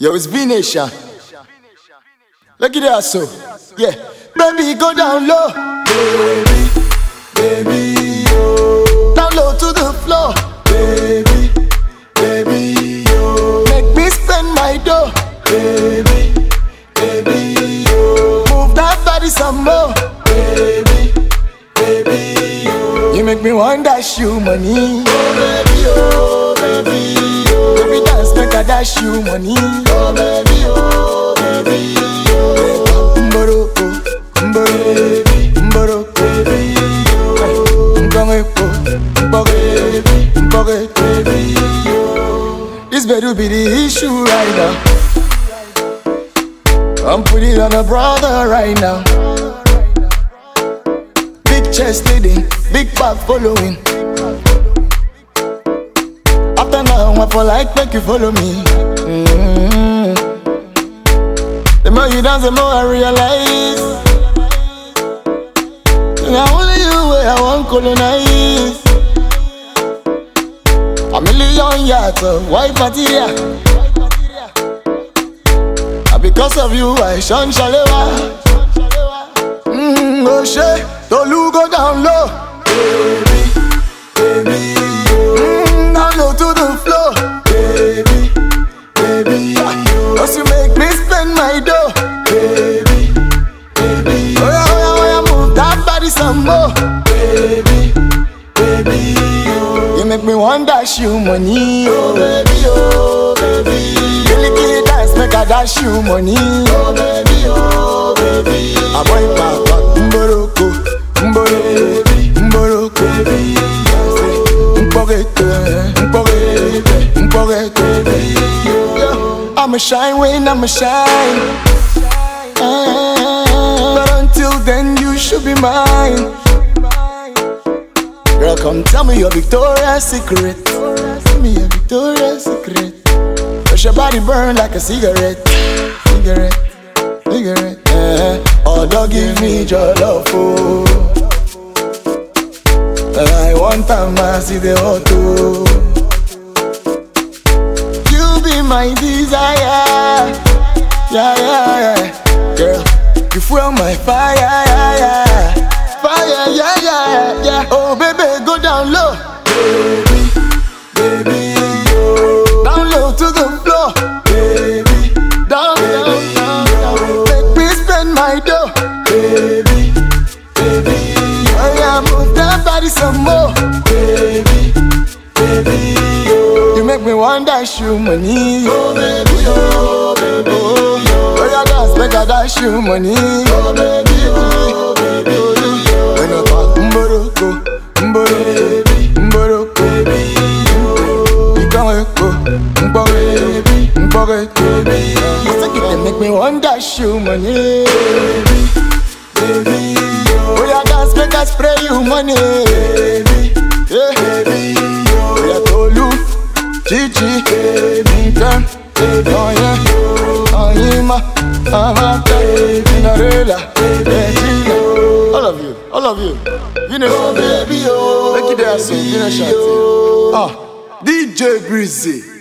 Yo, it's V Nation. Look at that, so. Yeah. Baby, go down low. Baby, baby, yo. Down low to the floor. Baby, baby, yo. Make me spend my dough. Baby, baby, yo. Move that body some more. Baby, baby, yo. You make me want dash you money. Oh, baby, oh, baby, yo. Every dance make I dash you money. Oh, baby, oh, baby, yo. Mboroko, mboroko, mboroko, baby, yo. Mbongepo, mbonge, mbonge, baby, yo. This better be the issue right now. I'm putting on a brother right now. Big chest leading, big back following. After now, I for like make you follow me. Mm. The more you dance, the more I realize. Now only you where I want colonize. A million yards of white material. And because of you, I shun Shalewa. Mm, oh shit, Tolu go down low. Baby, baby, mm, down low to the floor. Baby, baby, cause you make me spend my dough. Baby, baby, oh yeah, oh yeah, oh yeah, move that body some more. Baby, baby, oh. you make me want dash you money. Oh baby, oh baby, you lick dance make I dash you money. Oh baby, oh baby, I boy papa, mboroko, mboroko, mboroko, baby, mboroko, mboroko, mboroko, baby. I'm a shine when I'm a shine. Ah, But until then, you should be mine. Girl, come tell me your Victoria's Secret. Tell me your Victoria's Secret. Cause your body burn like a cigarette. Cigarette, cigarette. Eh. Oh, don't give me your love, oh. I want time I see the auto. You be my desire. Yeah, yeah, yeah. Girl, you fuel my fire. Yeah, yeah. Fire, yeah, yeah, yeah. Oh, baby, go down low. Baby, baby, yo. Down low to the floor. Baby, down, down, down, down. Make me spend my dough. Baby, baby, oh yeah, move that body some more. Baby, baby, yo. You make me want dash you money. Oh baby, oh baby, oh, oh yeah, dance make I dash you money. Oh baby, oh baby, oh, when I talk mboroko, mboroko, mboroko, baby, mboroko, mboroko, mboroko, baby. You think it dey make me want dash you money. Baby, baby, oh yeah, dance make I spray you money. Baby, yeah, baby, oh yeah, Tolu. Gigi, Minkan, oh yeah, Anima, Amata, Cinderella, Regina. All of you, all of you. You know, oh, baby, oh, make it there, so you know, shout it. Ah, DJ Breezy.